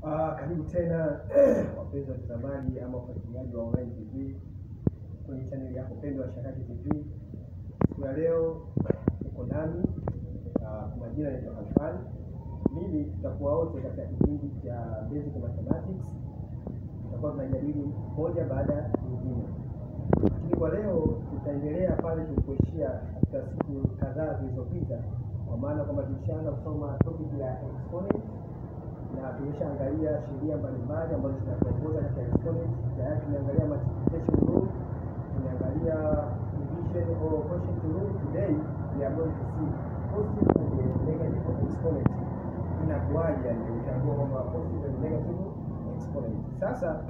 Ah, karibu tena wapenzi watazamaji ama wafuatiliaji wa Online TV kwenye chaneli yako pendwa ya Shakaki TV. Siku ya leo uko nami ah, kwa majina naitwa Alfan. Mimi tutakuwa wote katika kipindi cha Basic Mathematics, tutakuwa tunajadili moja baada ya nyingine, lakini kwa leo tutaendelea pale tulipoishia katika siku kadhaa zilizopita, kwa maana kwamba tulishaanza kusoma topic ya exponent na tumeshaangalia sheria mbalimbali ambazo zinatuongoza katika exponent. Tayari tumeangalia multiplication rule, tumeangalia division or quotient rule. Today we are going to see positive and negative exponent. Inakuwaje yani utambua kwamba positive and negative exponent. Sasa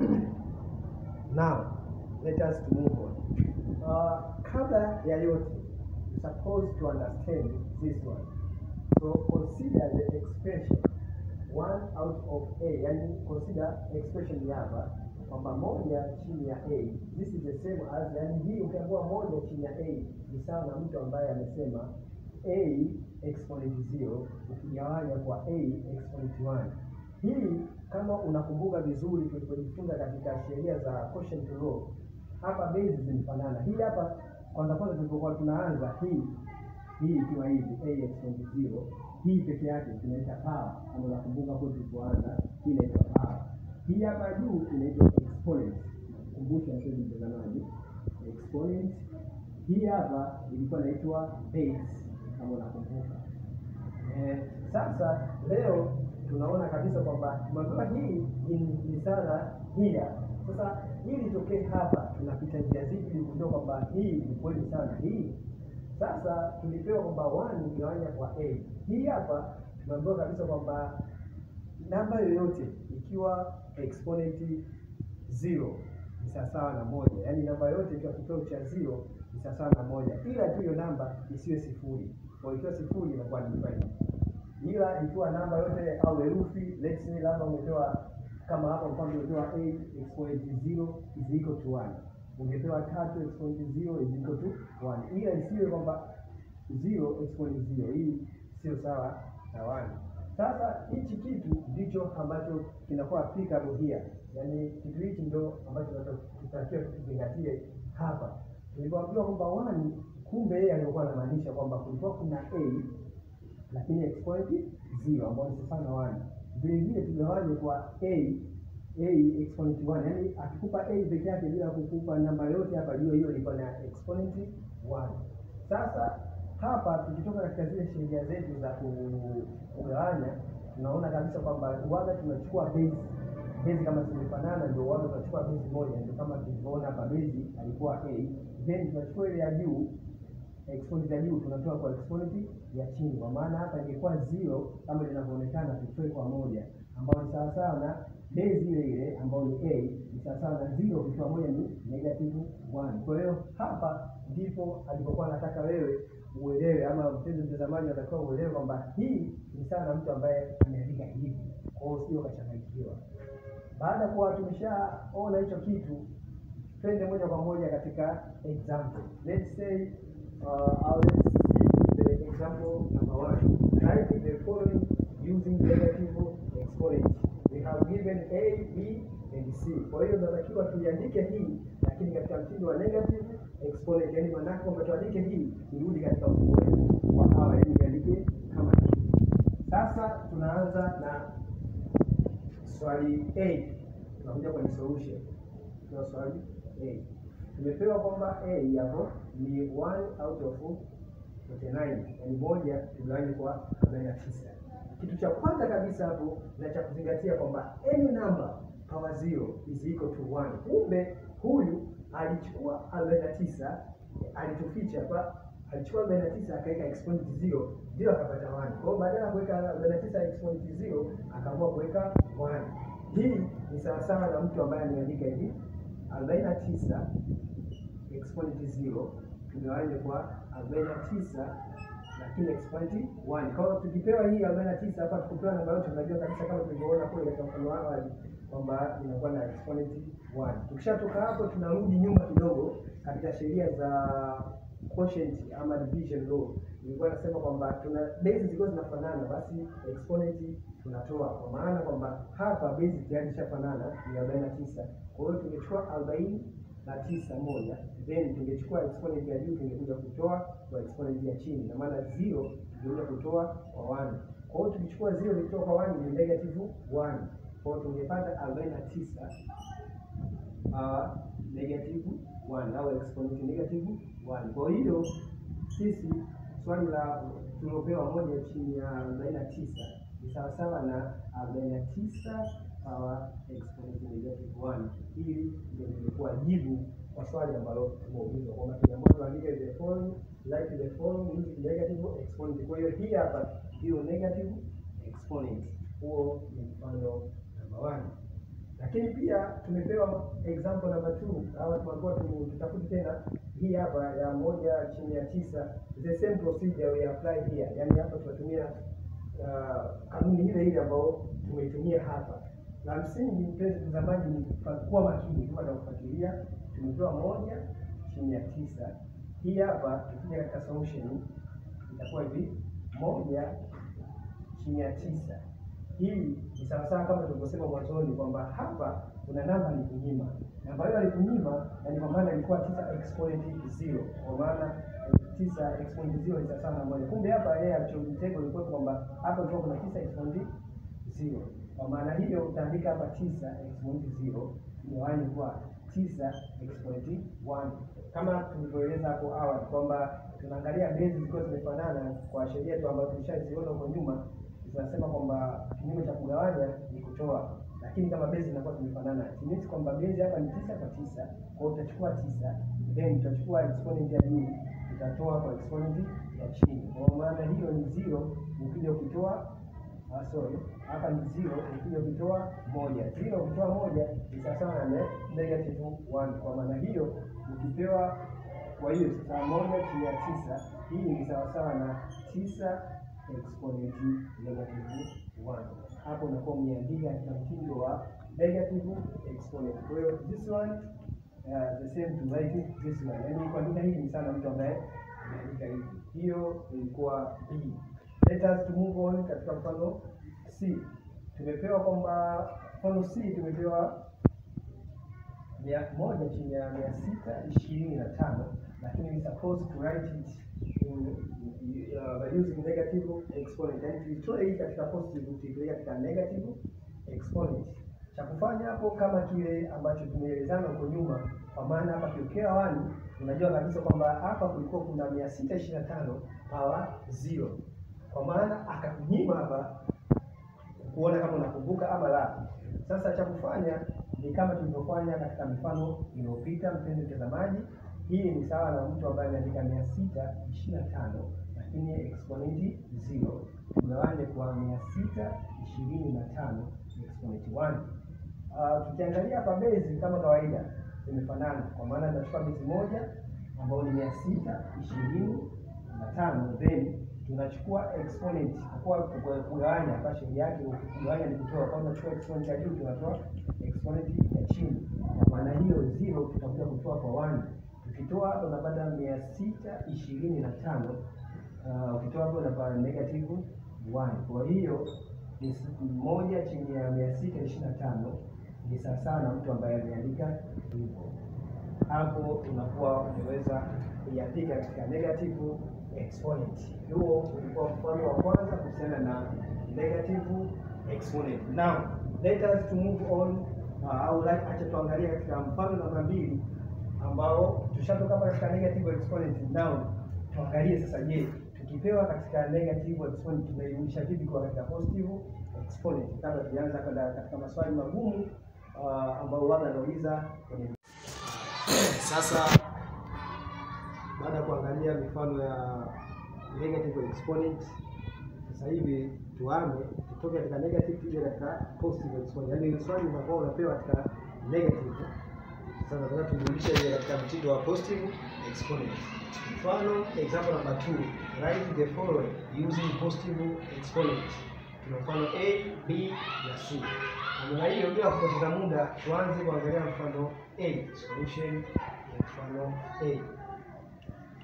now let us to move on. Uh, kabla ya yote you supposed to understand this one. So consider the expression one out of a, yani consider expression ya hapa kwamba moja chini ya a, this is the same as, yani hii ukiambiwa moja chini ya a ni sawa na mtu ambaye amesema a exponent 0 ukigawanya kwa a exponent 1. Hii kama unakumbuka vizuri tulipojifunza katika sheria za quotient law, hapa base zimefanana. Hii hapa kwanza kwanza tulipokuwa tunaanza hii hii ikiwa hivi a exponent 0 hii peke yake tunaita power, kama unakumbuka hapo tulipoanza, hii inaitwa power. Hii hapa juu inaitwa exponent. Kumbusha mpenzi mtazamaji, exponent. Hii hapa ilikuwa inaitwa base, kama unakumbuka. Eh, sasa leo tunaona kabisa kwamba tumeambiwa hii ni- ni sana hii hapa. Sasa ili itokee hapa, tunapita njia zipi ili kujua kwamba hii ni kweli sana hii sasa tulipewa kwamba 1 igawanya kwa a. Hii hapa tumeambiwa kabisa kwamba namba yoyote ikiwa exponent 0 ni sawasawa na moja, yaani namba yoyote ikiwa kipeo cha 0 ni sawasawa na moja, ila tu hiyo namba isiwe sifuri. Kwa ikiwa sifuri inakuwa ni prime, ila ikiwa namba yote au herufi, let's say labda umepewa kama hapa mfano umepewa 8 exponent 0 is equal to 1 ungepewa tatu exponent 0 is equal to 1, ila isiwe kwamba 0 exponent 0, hii sio sawa na 1. Sasa hichi kitu ndicho ambacho kinakuwa applicable here, yaani kitu hichi ndio ambacho tunatakiwa tukizingatie hapa. Tulipoambiwa kwamba 1, kumbe yeye alikuwa anamaanisha kwamba kulikuwa kuna a lakini exponent 0 ambayo ni sawa na 1. Vile vile tugawanye kwa a a exponent 1, yani akikupa a peke yake bila kukupa namba yote hapa juu, hiyo ilikuwa na exponent 1. Sasa hapa tukitoka katika zile sheria zetu za ku- kugawanya, tunaona kabisa kwamba waga tunachukua base base kama zimefanana, ndio waga tunachukua base moja, ndio kama tulivyoona hapa, base alikuwa a, then tunachukua ile ya juu exponent ya juu tunatoa kwa exponent ya chini, kwa maana hapa ingekuwa zero kama linavyoonekana, tutoe kwa moja, ambayo ni sawasawa na base ile ile ambayo ni a, ni sawasawa na zero ukiwa moja ni negative 1. Kwa hiyo hapa ndipo alipokuwa anataka wewe uelewe, ama mpenzi mtazamaji anatakiwa uelewe kwamba hii ni sawa na mtu ambaye ameandika hivi, kwa hiyo sio kachanganyikiwa. Baada ya kuwa tumeshaona hicho kitu, twende moja kwa moja katika example. Let's say uh, or let's see the example number one. Write the following using negative exponent. We have given a, b and c. Kwa hiyo tunatakiwa tuiandike hii, lakini katika mtindo wa negative exponent, yani maanake kwamba tuandike hii irudi katika mfumo wetu wa awali, yani iandike kama hii. Sasa tunaanza na swali A, tunakuja kwenye solution. Tuna swali A, tumepewa kwamba A hapo ni 1 out of 49, yani moja tugawanye kwa 49. Kitu cha kwanza kabisa hapo na cha kuzingatia kwamba any number power 0 is equal to 1. Kumbe huyu alichukua 49 alituficha kwa alichukua 49 akaweka exponent 0 ndio akapata 1. Kwa hiyo badala ya kuweka 49 exponent 0 akaamua kuweka 1. Hii ni sawasawa na mtu ambaye ameandika hivi 49 exponent 0 tugawanye kwa 49 lakini exponent 1. Kwa hiyo tukipewa hii 49 hapa tukipewa namba yote tunajua kabisa kama tulivyoona kule katika mfano wa awali kwamba inakuwa na exponent 1. Tukishatoka hapo tunarudi nyuma kidogo katika sheria za quotient ama division law ilikuwa nasema kwamba tuna base zilikuwa zinafanana, basi exponent tunatoa, kwa maana kwamba hapa base tayari ishafanana ni 49. Kwa hiyo tungechukua 40 na tisa moja, then tungechukua exponent ya juu tungekuja kutoa kwa exponent ya chini, na maana 0 tungekuja kutoa kwa 1. Kwa hiyo tukichukua 0 tukitoa kwa 1 ni negative 1. Kwa hiyo tungepata 49 uh, negative 1 au exponent negative 1. Kwa hiyo sisi swali la tuliopewa moja chini ya 49 ni sawasawa na 49 power exponent negative 1. Hili ndio lilikuwa jibu kwa swali ambalo tumeulizwa kwamba tumeambiwa tuandike the following like the following using negative exponent. Kwa hiyo hii hapa ndio negative exponent. Huo ni mfano namba 1 lakini pia tumepewa example number 2 au tunakuwa tutafute tena hii hapa ya moja chini ya tisa, the same procedure we apply here. Yani hapa tunatumia uh, kanuni ile ile ambayo tumeitumia hapa. La msingi mpenzi mtazamaji, ni kuwa makini kama tunakufuatilia. Tumepewa moja chini ya tisa, hii hapa tukija katika solution itakuwa hivi moja chini ya tisa hii ni sawasawa kama tulivyosema mwanzoni kwamba hapa kuna namba alikunyima, namba hiyo alikunyima, na ni kwa maana ilikuwa tisa exponent zero, kwa maana tisa exponent zero ni sawasawa na moja. Kumbe hapa yeye alichomtego ilikuwa kwamba hapa ilikuwa kuna tisa exponent zero. Kwa maana hiyo utaandika hapa tisa exponent zero igawanywe kwa tisa exponent one, kama tulivyoeleza hapo awali kwamba tunaangalia base zikiwa zimefanana kwa sheria tu ambayo tulishaziona huko nyuma tunasema kwamba kinyume cha kugawanya ni kutoa, lakini kama base zinakuwa zimefanana, simisi kwamba base hapa ni tisa kwa tisa. Kwa hiyo utachukua tisa, then utachukua exponent ya juu utatoa kwa exponent ya chini. Kwa maana hiyo ni zero, ukija ukitoa ah, sorry, hapa ni zero, ukija ukitoa moja. Zero ukitoa moja ni sawasawa na negative one. Kwa maana hiyo ukipewa, kwa hiyo sasa moja chini ya tisa, hii ni sawasawa na tisa exponent negative 1. Hapo unakuwa umeandika katika mtindo wa negative exponent. Kwa hiyo this one uh, the same to write this one. Yaani kuandika hivi sana mtu ambaye ameandika hivi. Hiyo ilikuwa B. Let us to move on katika mfano C. Tumepewa kwamba mfano C tumepewa mia moja chini ya mia sita ishirini na tano lakini we supposed to write it in, uh, by using negative exponent. Yani tuitoe hii katika positive tuipeleke katika negative exponent. Cha kufanya hapo kama kile ambacho tumeelezana huko nyuma, kwa maana hapa kiokea wani, unajua kabisa kwamba hapa kulikuwa kuna mia sita ishirini na tano power zero, kwa maana akakunyima hapa kuona kama unakumbuka ama la. Sasa cha kufanya ni kama tulivyofanya katika mifano iliyopita, mpenzi mtazamaji. Hii ni sawa na mtu ambaye ameandika mia sita ishirini na tano lakini exponent zero tugawanye kwa mia sita ishirini na tano exponent one. Uh, tukiangalia hapa base kama kawaida zimefanana, kwa maana tunachukua base moja ambayo ni mia sita ishirini na tano then tunachukua exponent kwa kugawanya, kwa sheria yake kugawanya ni kutoa. Kwa tunachukua exponent ya juu tunatoa exponent ya chini, kwa maana hiyo zero tutakuja kutoa kwa one ukitoa hapo unapata mia sita ishirini na tano ukitoa hapo unapata negative one. Kwa hiyo ni moja chini ya mia sita ishirini na tano ni sawasawa na mtu ambaye ameandika hivyo. Hapo unakuwa umeweza kuiandika katika negative exponent. Huo ulikuwa mfano wa kwanza kuhusiana na negative exponent. Now let us to move on au uh, like, acha tuangalie katika mfano namba mbili ambao tushatoka hapa katika negative exponent. Now tuangalie sasa, je, tukipewa katika negative exponent tunairudisha vipi kwa katika positive exponent? Kabla tuanza kwenda katika maswali magumu uh, ambao wao wanauliza kwenye sasa, baada ya kuangalia mifano ya negative exponent, sasa hivi tuame tutoke katika negative tuje katika positive exponent, yaani swali unakuwa unapewa katika negative sasa nataka turudishe ile katika mtindo wa positive exponent. Mfano example number 2, write the following using positive exponent. Tuna mfano A, B na C. Namna hiyo bila kupoteza muda tuanze kuangalia mfano A, solution ya mfano A.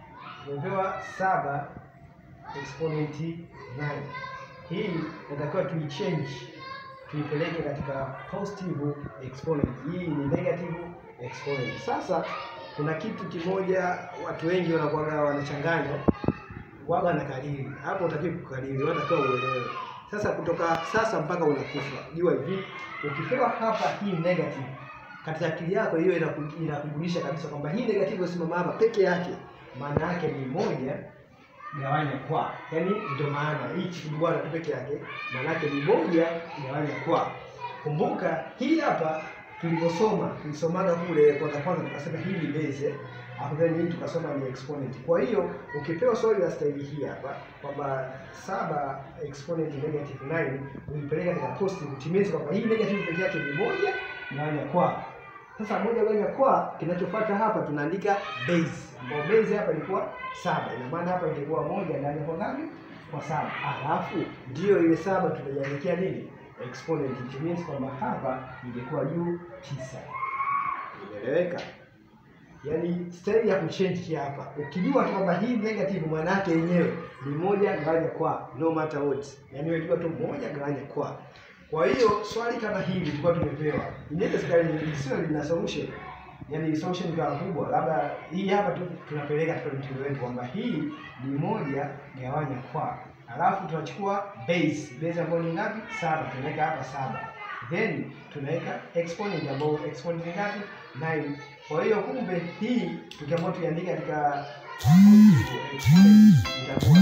tumepewa saba exponent 9. Hii natakiwa tuichange tuipeleke katika positive exponent. Hii ni negative exponent. Sasa kuna kitu kimoja watu wengi wanakuwaga wanachanganya waga na kariri. Hapo utakiwa kukariri, unatakiwa uelewe. Sasa kutoka sasa mpaka unakufa, jua hivi, ukipewa hapa hii negative katika akili yako hiyo inaku- inakujulisha kabisa kwamba hii negative iliyosimama hapa peke yake maana yake ni moja gawanya kwa, yaani ndio maana hichi kibwana tu peke yake maana yake ni moja gawanya kwa. Kumbuka hii hapa tulivyosoma, tulisomaga kule kwanza kwanza, tukasema hii ni base hapo then hii tukasoma ni exponent. Kwa hiyo ukipewa swali la staili hii hapa kwamba saba exponent negative 9 uipeleka katika positive, it means kwamba hii negative peke yake ni moja gawanya kwa. Sasa moja gawanya kwa, kinachofuata hapa tunaandika base, ambayo base hapa ilikuwa saba. Ina maana hapa ingekuwa moja gawanya kwa ngapi? Kwa saba. Alafu ndio ile saba tutaiandikia nini? Exponent. It means kwamba hapa ingekuwa juu tisa. Imeeleweka? Yaani staili ya kuchange hapa, ukijua tu kwamba hii negative maana yake yenyewe ni moja gawanya kwa, no matter what. Yaani wewe jua tu moja gawanya kwa. Kwa hiyo swali kama hili tulikuwa tumepewa, inawezekana lisiwe lina solution, yaani solution ikawa kubwa, labda hii hapa tu tunapeleka katika mtindo wetu kwamba hii ni moja gawanya kwa, alafu tunachukua base base ambayo ni ngapi? Saba, tunaweka hapa saba, then tunaweka exponent ambayo exponent ni ngapi? 9. Kwa hiyo kumbe hii tukiamua tuiandike katika positive exponent itakuwa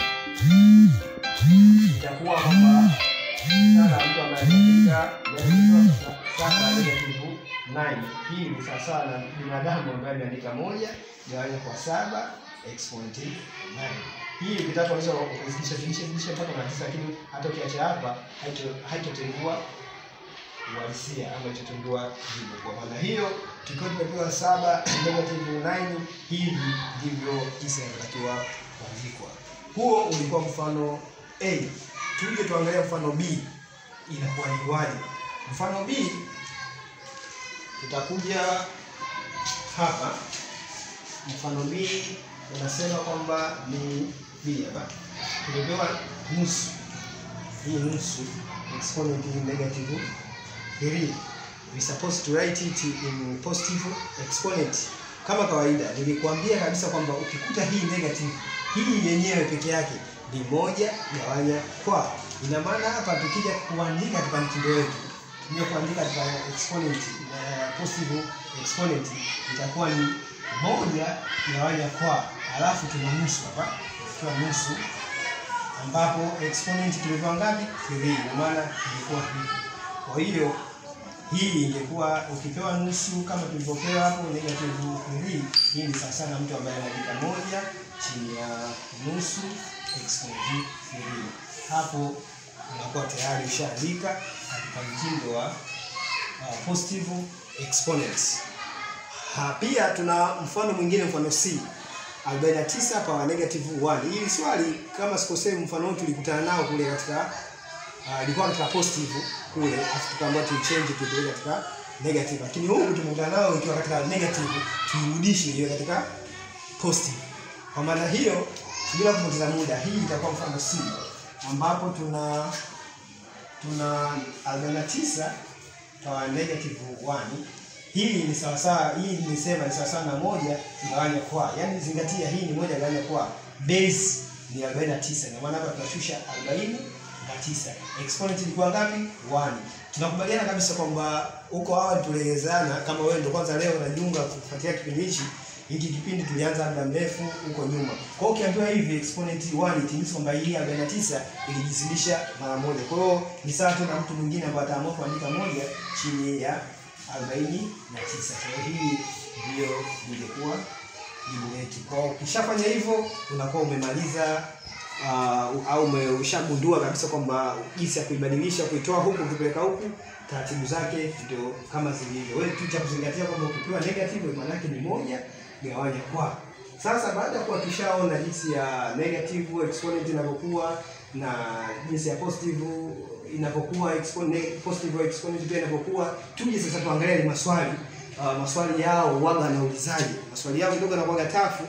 itakuwa kwamba sasa mtu ameandika yaani sasa negative 9. Hii ni sawasawa na binadamu ambaye ameandika moja gawanya kwa saba exponent 9. Hii ukitaka unaweza ukazidisha zidisha zidisha mpaka na tisa, lakini hata ukiacha hapa haito- haitotengua uhalisia ama itatengua jibu. Kwa maana hiyo tukiwa tumepewa saba negative 9, hivi ndivyo tisa inatakiwa kuandikwa. Huo ulikuwa mfano A. Tuje tuangalie mfano B inakuwa ni waje. Mfano B tutakuja hapa. Mfano B unasema kwamba ni B hapa, tumepewa nusu. Hii nusu exponent hii negative 3 we supposed to write it in positive exponent. Kama kawaida nilikwambia kabisa kwamba ukikuta hii negative hii yenyewe peke yake ni moja gawanya kwa. Ina maana hapa tukija kuandika katika mtindo wetu tukija kuandika katika exponent uh, positive exponent itakuwa ni moja gawanya kwa, alafu tuna nusu hapa, ikiwa nusu ambapo exponent tumepewa ngapi? 3. Ina maana ilikuwa hivi. Kwa hiyo hii ingekuwa ukipewa nusu kama tulivyopewa hapo negative 3, hii ni sawa sana mtu ambaye anaandika moja chini ya nusu exponent 3. Hapo unakuwa tayari ushaandika katika mtindo wa uh, positive exponents. Ha, pia tuna mfano mwingine, mfano C 49 power negative 1. Hili swali kama sikosei, mfano huu tulikutana nao kule katika uh, ilikuwa katika positive kule, afu tukaambiwa tu change tupeleke katika negative, lakini huku tumekutana nao ikiwa katika negative, tuirudishe iwe katika positive. Kwa maana hiyo, bila kupoteza muda, hii itakuwa mfano C ambapo tuna tuna 49 power negative 1 hii ni sawa sawa, hii nimesema ni sawa sawa na moja gawanya kwa, yaani zingatia, hii ni moja gawanya kwa, base ni 49, na maana hapa tunashusha 49. Exponent ilikuwa ngapi? 1. Tunakubaliana kabisa kwamba huko awali tulielezana, kama wewe ndio kwanza leo unajiunga kufuatia kipindi hichi, hiki kipindi tulianza muda mrefu huko nyuma. Kwa hiyo ukiambiwa hivi exponent 1 it means kwamba hii 49 ilijizidisha mara moja. Kwa hiyo ni sawa tu na mtu mwingine ambaye ataamua kuandika moja chini ya 49. Kwa hiyo hii ndio ingekuwa jibu letu. Kwa hiyo ukishafanya hivyo unakuwa umemaliza uh, au ume- ushagundua kabisa kwamba jinsi ya kuibadilisha kuitoa huku ukipeleka huku, taratibu zake ndio kama zilivyo. Wewe tu cha kuzingatia kwamba ukipewa negative maana yake ni moja gawanya kwa. Sasa baada ya kuwa tushaona jinsi ya negative exponent inavyokuwa na jinsi ya positive inavyokuwa exponent, positive exponent pia inavyokuwa, tuje sasa tuangalie ni maswali uh, maswali yao waga wanaulizaje. Maswali yao kidogo yanakuwa tafu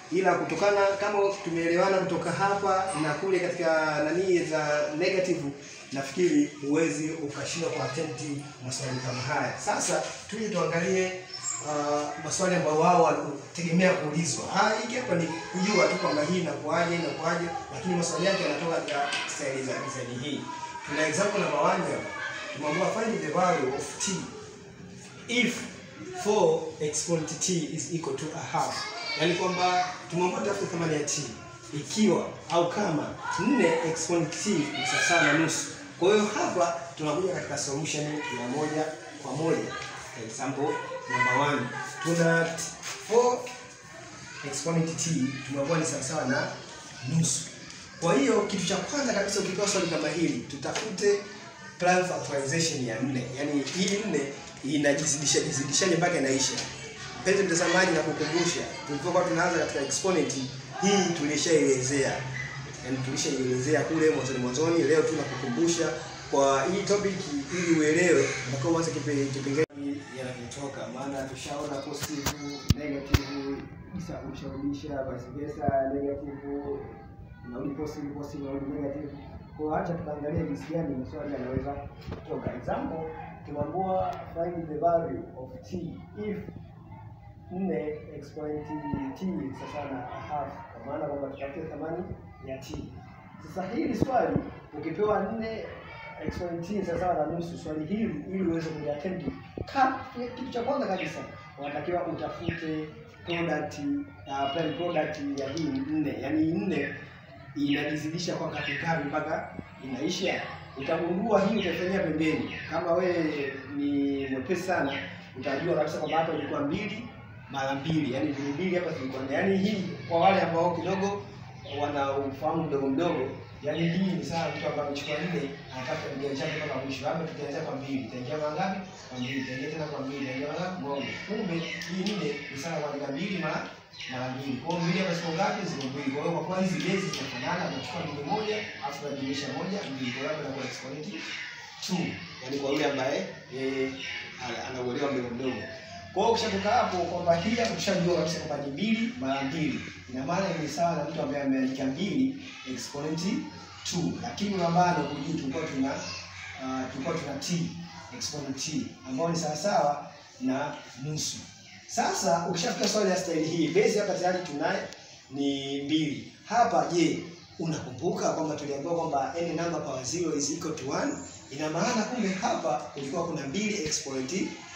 ila kutokana kama tumeelewana kutoka hapa na kule katika nani za negative, nafikiri huwezi ukashindwa kwa attempt maswali kama haya. Sasa tuje tuangalie uh, maswali ambayo wao wanategemea kuulizwa. Ah, hiki hapa ni kujua tu kwamba hii inakuaje inakuaje, lakini maswali yake yanatoka katika staili za design hii. Tuna example namba 1 hapa. Tumeambiwa find the value of t if 4 exponent t is equal to a half. Yaani kwamba tumeambiwa tafute thamani ya t ikiwa au kama 4 exponent t ni sawa na nusu. Kwa hiyo hapa tunakuja katika solution ya moja kwa moja. Example number 1. Tuna 4 exponent t tumeambiwa ni sawa na nusu. Kwa hiyo kitu cha kwanza kabisa ukipewa swali kama hili, tutafute prime factorization ya 4. Yaani hii 4 inajizidisha jizidishaje mpaka inaisha. Mpenzi mtazamaji, na kukumbusha tulipokuwa tunaanza katika exponent hii tulishaelezea, yaani tulishaelezea kule mwanzoni mwanzoni. Leo tunakukumbusha kwa hii topic ili uelewe utakuwa mwanzo kipengele yanavyotoka, maana tushaona positive, negative, isa usharudisha, vice versa, negative narudi positive, positive narudi negative. Kwa hiyo acha tukaangalia jinsi gani maswali yanaweza kutoka. Example tumeambiwa find the value of t if 4 exponent t sasa na half, kwa maana kwamba tutafute thamani ya t. Sasa hili swali ukipewa 4 exponent t sawa na nusu, swali hili ili uweze kuliattempt, kitu cha kwanza kabisa unatakiwa utafute product uh, prime product ya hii 4, yaani 4 inajizidisha kwa ngapi ngapi mpaka inaisha. Utagundua hii utaifanyia pembeni. Kama wewe ni mwepesi sana, utajua kabisa kwamba hapa ilikuwa mbili mara mbili, yani mbili mbili hapa zilikuwa yani hii. Kwa wale ambao kidogo wana ufahamu mdogo mdogo, yani hii ni sawa mtu ambaye amechukua nne anatafuta mjanja chake mpaka mwisho. Hapa tutaanza kwa mbili, itaingia mara ngapi? Kwa mbili, itaingia tena kwa mbili, itaingia mara moja. Kumbe hii nne ni sawa kwa mbili mara mara mbili. Kwa hiyo mbili hapa ziko ngapi? Ziko mbili. Kwa hiyo kwa kuwa hizi base zinafanana, tunachukua mbili moja, alafu tunajumlisha moja, mbili. Kwa hiyo hapa inakuwa exponent 2. Yaani kwa yule ambaye yeye anauelewa mdogo mdogo. Kwa hiyo ukishatoka hapo kwamba hii hapa tushajua kabisa kwamba ni mbili mara mbili. Ina maana ni sawa na mtu ambaye ameandika mbili exponent 2. Lakini mabano kujui tulikuwa tuna uh, tulikuwa tuna t exponent t ambayo ni sawa sawa na nusu. Sasa ukishafika swali la staili hii, base hapa tayari tunaye ni mbili. Hapa je, unakumbuka kwamba tuliambiwa kwamba any number power 0 is equal to 1? Ina maana kumbe hapa kulikuwa kuna mbili exponent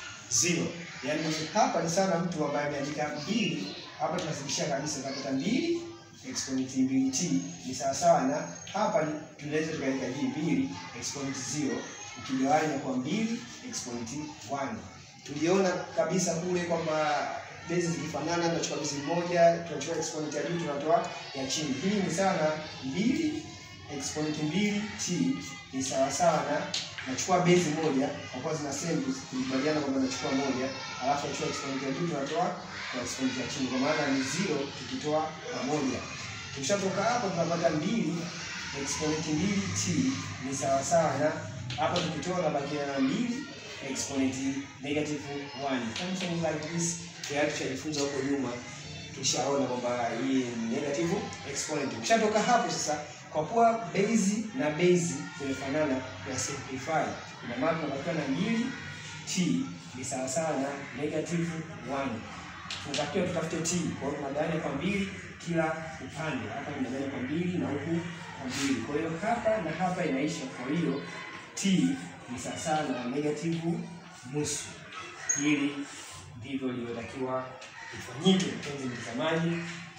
0. Yaani hapa ni sawa na mtu ambaye ameandika mbili, hapa tunazidishia kabisa tunapata mbili exponent mbili t ni sawa sawa na hapa tunaweza tukaandika hii mbili exponent 0 ukigawanya kwa mbili exponent 1 tuliona kabisa kule kwamba base zikifanana, tunachukua base moja, tunachukua exponent ya juu, tunatoa ya chini. Hii ni sawa na mbili exponent mbili t ni sawa sawa na nachukua base moja, kwa kuwa zina same, tulikubaliana kwamba nachukua moja, alafu nachukua exponent ya juu, tunatoa kwa exponent ya chini, kwa maana ni zero tukitoa pamoja. Tukishatoka hapo tunapata mbili exponent mbili t ni sawa sawa na hapa tukitoa na bakia na mbili exponent negative 1. Something like this tayari tushajifunza huko nyuma, tushaona kwamba hii ni negative exponent. Ukishatoka hapo sasa, kwa kuwa base na base zimefanana ya simplify, ina maana tunabakiwa na mbili t ni sawa sawa na negative 1. Tunatakiwa tutafute t, kwa hiyo tunagawanya kwa mbili kila upande. Hapa tunagawanya kwa mbili na huku kwa mbili, kwa hiyo hapa na hapa inaisha, kwa hiyo t ni sawasawa na negative nusu. Hili ndivyo ilivyotakiwa ifanyike, mpenzi mtazamaji.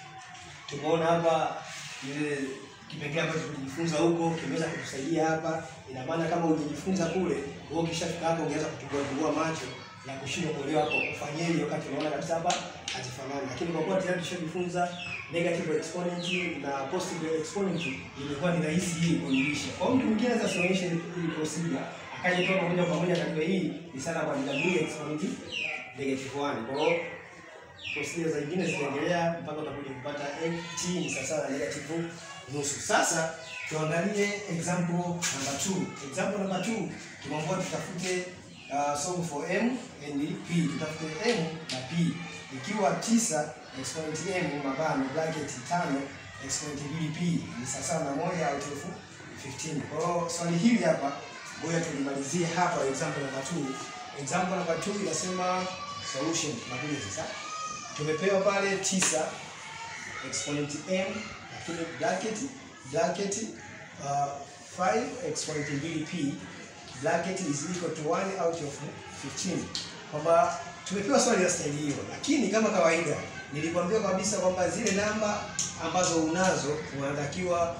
Tumeona hapa ile kipengele ambacho tulijifunza huko kimeweza kutusaidia hapa. Ina maana kama ulijifunza kule, wewe ukishafika hapo ungeweza kutungua tungua macho na kushindwa kuelewa hapo ufanyeje, wakati unaona kabisa hapa hazifanani. Lakini kwa kuwa tayari tushajifunza negative exponent na positive exponent, ilikuwa ni rahisi hii kuilisha. Kwa mtu mwingine sasa sionyeshe hii procedure akaja toka moja kwa moja akajua hii ni sana kwa mbili exponent negative 1. Kwa hiyo procedure zingine zinaendelea mpaka utakuja kupata t ni sawa na negative nusu. Sasa tuangalie example number 2. Example number 2 tumeambiwa tutafute uh, solve for m and p. Tutafute m na p. Ikiwa tisa exponent m mabano bracket tano exponent mbili p ni sawasawa na moja out of 15. Kwa hiyo swali hili hapa ngoja tulimalizie hapa example number 2. Example number 2 inasema solution tunakuja sasa. Tumepewa pale 9 exponent m lakini bracket bracket uh, 5 exponent mbili p bracket is equal to 1 out of 15 kwamba tumepewa swali la staili hiyo, lakini kama kawaida nilikwambia kabisa kwamba zile namba ambazo unazo unatakiwa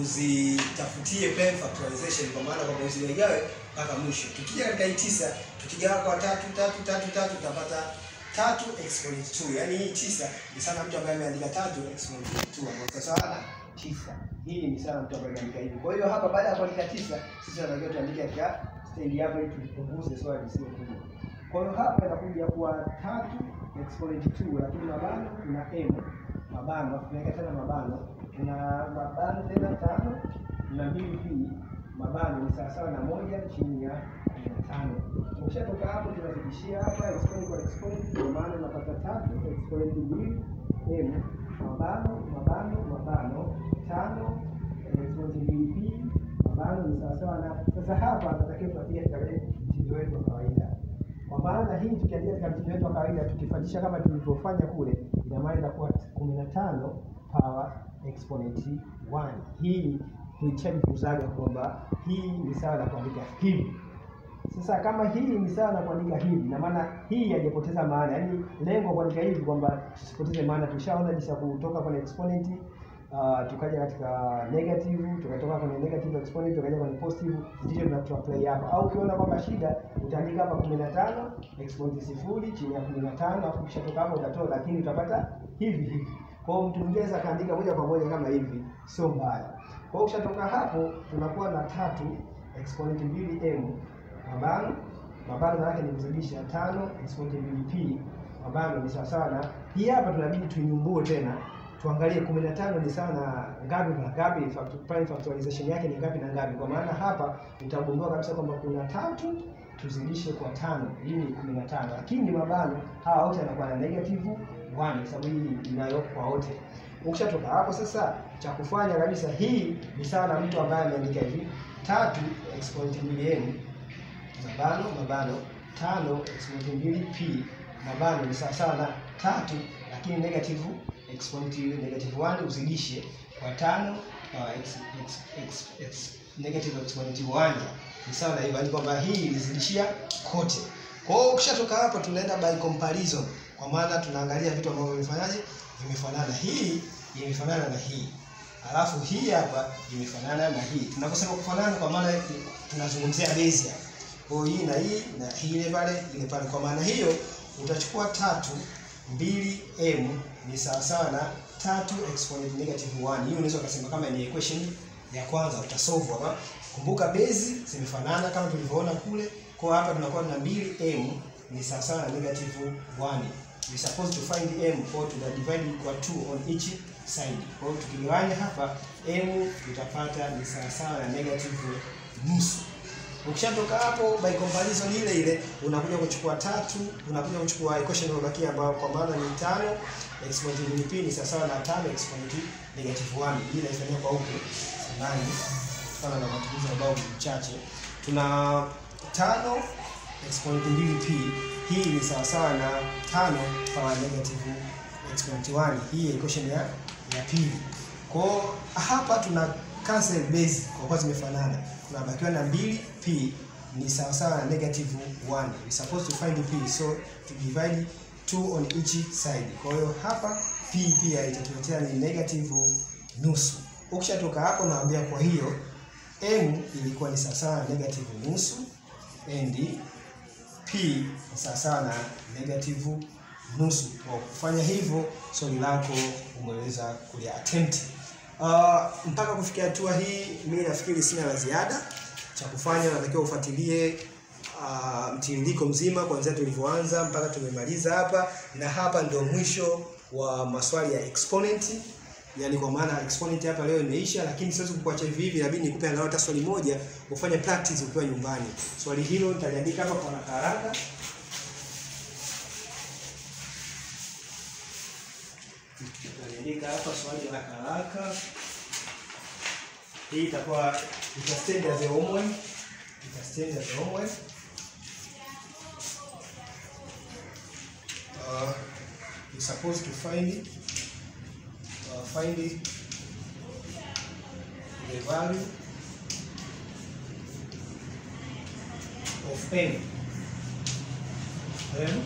uzitafutie prime factorization, kwa maana kwamba uzigawe mpaka mwisho. Tukija katika hii tisa, tukigawa kwa tatu tatu tatu tatu tutapata tatu exponent 2. Yaani hii tisa ni sana mtu ambaye ameandika tatu exponent 2 ambayo kwa sawa na tisa. Hii ni sana mtu ambaye ameandika hivi. Kwa hiyo hapa baada ya kuandika tisa, sisi tunatakiwa tuandike katika staili hapa ili tulipunguze swali sio kubwa. Kwa hiyo hapa inakuja kuwa tatu exponent 2 lakini mabano tuna m mabano tunaweka tena mabano tuna mabano tena tano na mbili p mabano ni sawasawa na moja chini ya kumi na tano. Ukishatoka hapo tunazidishia hapa exponent kwa exponent, kwa maana unapata tatu exponent mbili m mabano mabano mabano tano exponent mbili p mabano ni sawasawa na sasa hapa tunatakiwa tuandike katika mtindo wetu wa kawaida kwa maana hii tukiandika katika mtindo wetu wa kawaida tukifuatisha kama tulivyofanya kule, ina maana itakuwa 15 power exponent 1. Hii tulishajifunzaga kwamba hii ni sawa na kuandika hivi. Sasa kama hii ni sawa na kuandika hivi, ina maana hii haijapoteza maana, yaani lengo kuandika hivi kwamba tusipoteze maana. Tushaona jinsi ya kutoka kwenye exponent uh, tukaja katika negative, tukatoka kwenye negative exponent tukaja kwenye positive, ndicho tunacho apply hapa. Au ukiona kwamba shida, utaandika hapa 15 exponent sifuri chini ya 15, alafu kisha toka hapo utatoa, lakini utapata hivi hivi. Kwa hiyo mtu mwingine akaandika moja kwa moja kama hivi, sio mbaya. Kwa hiyo ukishatoka hapo, tunakuwa na tatu exponent mbili m mabano mabano yake ni kuzidisha tano exponent mbili p mabano ni sawasawa na hii hapa, tunabidi tuinyumbue tena tuangalie 15 ni sawa na ngapi na ngapi, prime factorization yake ni ngapi na ngapi. Kwa maana hapa utagundua kabisa kwamba kuna tatu tuzidishe kwa tano, hii ni 15, lakini mabano hawa wote yanakuwa na negative 1 kwa sababu hii inayo kwa wote. Ukishatoka hapo sasa, cha kufanya kabisa, hii ni sawa na mtu ambaye ameandika hivi tatu exponent mbili m mabano mabano tano exponent mbili p mabano ni sawa sawa na tatu lakini negative exponent negative 1 uzidishe kwa tano uh, x, x, x, x, negative exponent 1 ni sawa na hivyo, kwamba hii ilizidishia kote. Kwa hiyo ukishatoka hapo, tunaenda by comparison, kwa maana tunaangalia vitu ambavyo vimefanyaje, vimefanana. Hii imefanana na hii, alafu hii hapa imefanana na hii. Tunaposema kufanana, kwa maana tunazungumzia base hapa. Kwa hiyo hii na hii na hii ile pale ile pale, kwa maana hiyo utachukua tatu mbili m ni sawasawa na tatu exponent negative 1. Hiyo unaweza ukasema kama ni equation ya kwanza utasolve hapa. Kumbuka base zimefanana kama tulivyoona kule. Kwa hapa tunakuwa na 2m ni sawasawa na negative 1. We supposed to find m for to divide kwa 2 on each side. Kwa hiyo tukigawanya hapa m tutapata ni sawasawa na negative nusu. Ukishatoka hapo by comparison ile ile unakuja kuchukua tatu, unakuja kuchukua equation iliyobakia ambayo kwa maana ni tano exponent mbili p ni sawasawa na tano exponent negative 1. Hii inaifanyia kwa huku samani kutokana na matumizi ambayo ni mchache. Tuna tano exponent mbili p hii ni sawasawa na tano power negative exponent 1. Hii equation ya ya pili. Kwa hapa tuna cancel base kwa kuwa zimefanana tunabakiwa na 2p ni sawasawa na negative 1. We supposed to find p so to divide 2 on each side. Kwa hiyo hapa p pia itatuletea ni negative nusu. Ukishatoka hapo naambia, kwa hiyo m ilikuwa ni sawasawa na negative nusu and p ni sawasawa na negative nusu. Kwa kufanya hivyo swali lako umeweza kulia attempt. Uh, mpaka kufikia hatua hii mimi nafikiri sina la ziada cha kufanya. Natakiwa ufuatilie uh, mtiririko mzima kuanzia tulivyoanza mpaka tumemaliza hapa, na hapa ndio mwisho wa maswali ya exponent. Yani kwa maana exponent hapa leo imeisha, lakini siwezi kukuacha hivi hivi, inabidi nikupe angalau hata swali moja ufanye practice ukiwa nyumbani. Swali hilo nitaliandika hapa kwa haraka haraka. Andika hapa swali haraka haraka. Hii itakuwa itastand as a homework. Itastand as a homework. Uh, you're supposed to find uh, find the value of n. Then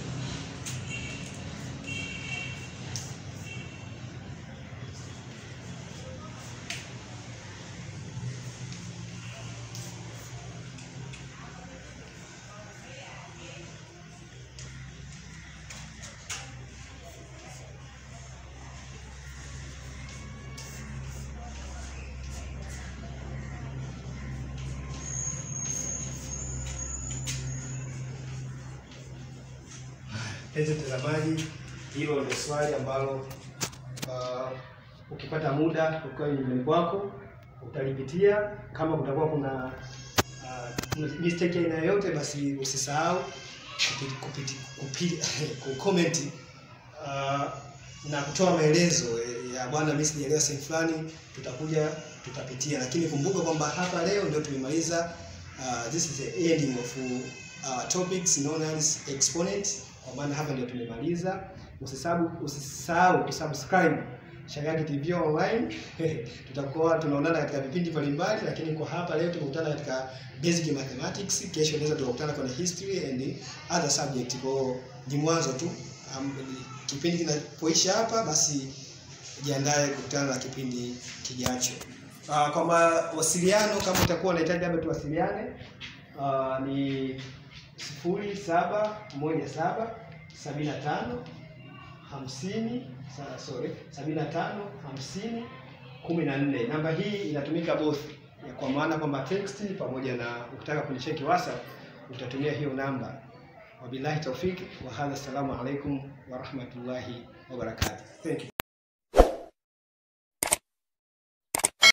Mpenzi mtazamaji, hilo ndio swali ambalo uh, ukipata muda ukiwa nyumbani kwako utalipitia. Kama kutakuwa kuna uh, mistake aina yoyote, basi usisahau kupiti, kupiti, kupiti, kucomment uh, na kutoa maelezo ya bwana, mimi sijaelewa sehemu fulani, tutakuja tutapitia, lakini kumbuka kwamba hapa leo ndio tumemaliza uh, this is the ending of uh, topics known as exponent kwa maana hapa ndio tumemaliza. Usisahau usisahau kusubscribe Shagaki TV online. Tutakuwa tunaonana katika vipindi mbalimbali, lakini kwa hapa leo tumekutana katika basic mathematics. Kesho naweza tukakutana kwenye history and other subject. Kwa ni mwanzo tu. Um, kipindi kinapoisha hapa, basi jiandae kukutana na kipindi kijacho. Uh, kwa mawasiliano kama utakuwa unahitaji labda tuwasiliane, uh, ni sifuri saba moja saba sabini na tano hamsini sorry sabini na tano hamsini kumi na nne. Namba hii inatumika both, kwa maana kwamba text pamoja na ukitaka kunicheki WhatsApp utatumia hiyo namba. Wabillahi taufiki wa hadha, assalamu alaikum wa rahmatullahi wa barakatuh. Thank you.